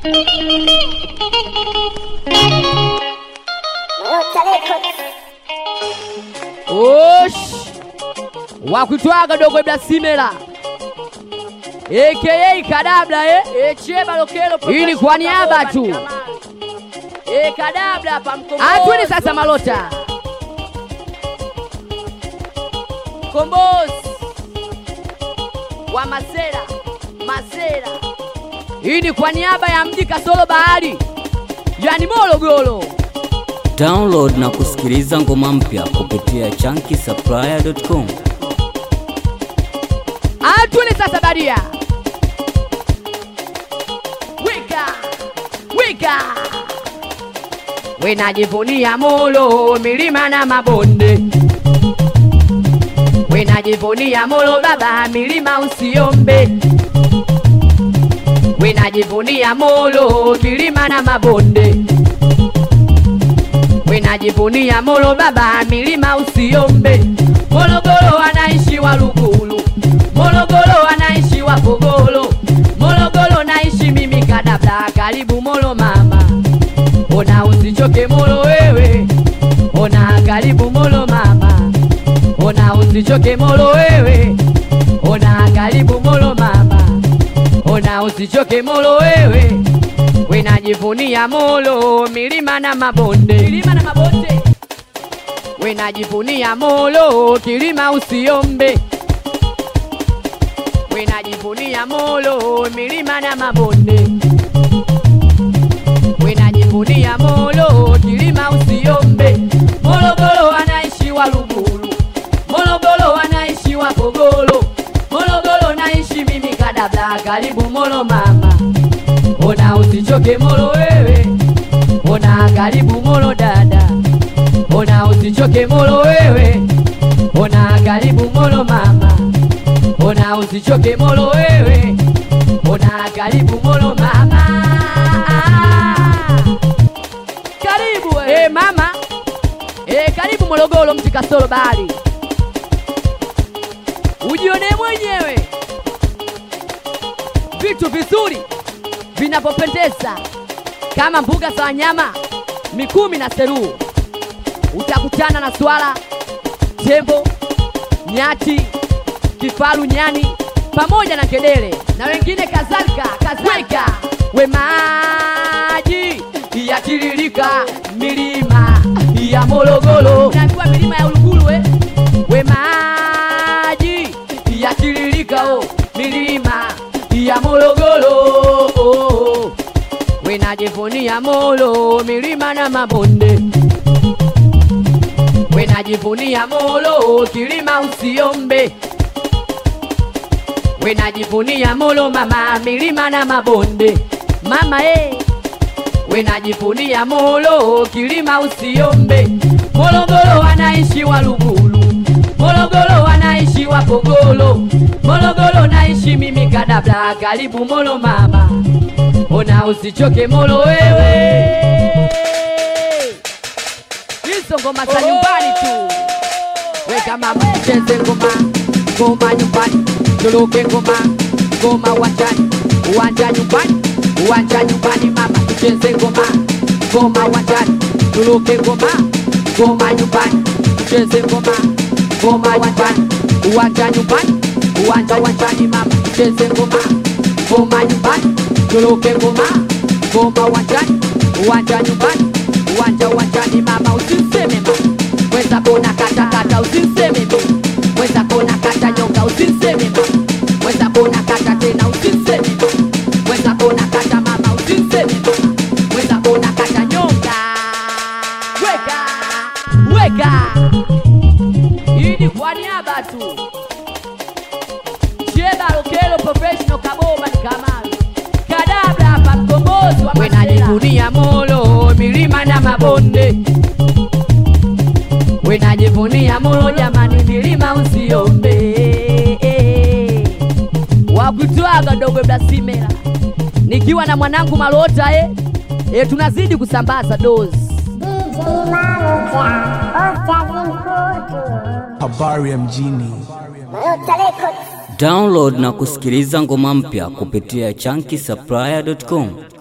Osh! Wakutwaga dogo Iblasimela aka Kadabla eh? Eh, Cheba Lokelo Hii ni kwa niaba tu. Eh, Kadabla hapa mkombozi. Atwini sasa Malota. Mkombozi wa Masera, Masera. Hii ni kwa niaba ya mji kasoro bahari, yani Morogoro. Download na kusikiliza ngoma mpya kupitia chunky supplier.com. Atwini sasa Baria. Wika, wika. Wenajivunia Molo, milima na mabonde. Wenajivunia Molo baba, milima usiombe. Wenajivunia Molo, milima na mabonde. Wenajivunia Molo baba, milima usiombe. Morogoro wanaishi Waluguru, Morogoro wanaishi Wapogolo, Morogoro naishi mimi Kadabla, karibu Molo mama. Ona usichoke Molo wewe, ona karibu Molo mama. Ona usichoke Molo wewe, ona karibu Molo mama. Ona usichoke Molo wewe, wenajivunia Molo, milima na mabonde, milima na mabonde. Wenajivunia Molo, kilima usiombe. Wenajivunia Molo, milima na mabonde. Wenajivunia Molo, kilima usiombe. Morogoro wanaishi Waluguru, Morogoro wanaishi Wapogolo, Morogoro naishi mimi Kadabla, karibu Molo mama. Ona usichoke Molo wewe, ona karibu Molo dada. Ona usichoke Molo wewe, ona karibu Molo mama. Ona usichoke Molo wewe, ona karibu Molo mama. Karibu we. Eh mama, eh karibu Morogoro mji kasoro bahari, ujione mwenyewe vitu vizuri vinavyopendeza kama mbuga za wanyama Mikumi na Seru. Utakutana na swala, tembo, nyati, kifaru, nyani pamoja na ngedere na wengine kadhalika kadhalika. We maji yatiririka milima ya Morogoro, naambiwa milima ya Uluguru we. We maji yatiririka oh, milima ya Morogoro oh. Wenajivunia Molo, milima na mabonde. Wenajivunia Molo, kilima usiombe. Wenajivunia Molo mama, milima na mabonde. Mama eh. Wenajivunia Molo, kilima usiombe. Morogoro wanaishi Waluguru, Morogoro wanaishi Wapogolo, Morogoro naishi mimi Kadabla, karibu Molo mama. Ona usichoke Molo wewe, hizo ngoma za nyumbani tu. Weka mama tucheze ngoma, ngoma nyumbani, tuluke ngoma, ngoma uwanjani, uwanja nyumbani, uwanja nyumbani mama tucheze ngoma, ngoma uwanjani, tuluke ngoma, ngoma nyumbani, tucheze ngoma, ngoma uwanjani, uwanja nyumbani, uwanja uwanjani mama tucheze ngoma, ngoma nyumbani, tuluke ngoma, ngoma uwanjani, uwanja nyumbani, uwanja uwanjani mama usiseme mama Weza kona kata kata usiseme mama Weza kona kata nyonga usiseme mama Weza kona kata tena usiseme mama Weza kona kata mama usiseme mama Weza kona kata nyonga Weka Weka Hii ni kwa niaba tu Cheba Lokelo Professional Kaboba ni Kamaru Kadabla hapa mkombozi wa Wenajivunia Molo milima na mabonde Wenajivunia Molo jamani, milima usiombe. Wakutwaga dogo Blasimela, nikiwa na mwanangu Malota eh. Eh, tunazidi kusambaza dozi DJ Manager, Ocha Vimkutu, Habari ya mjini. Malota Records. Download na kusikiliza ngoma mpya kupitia chunky supplier.com.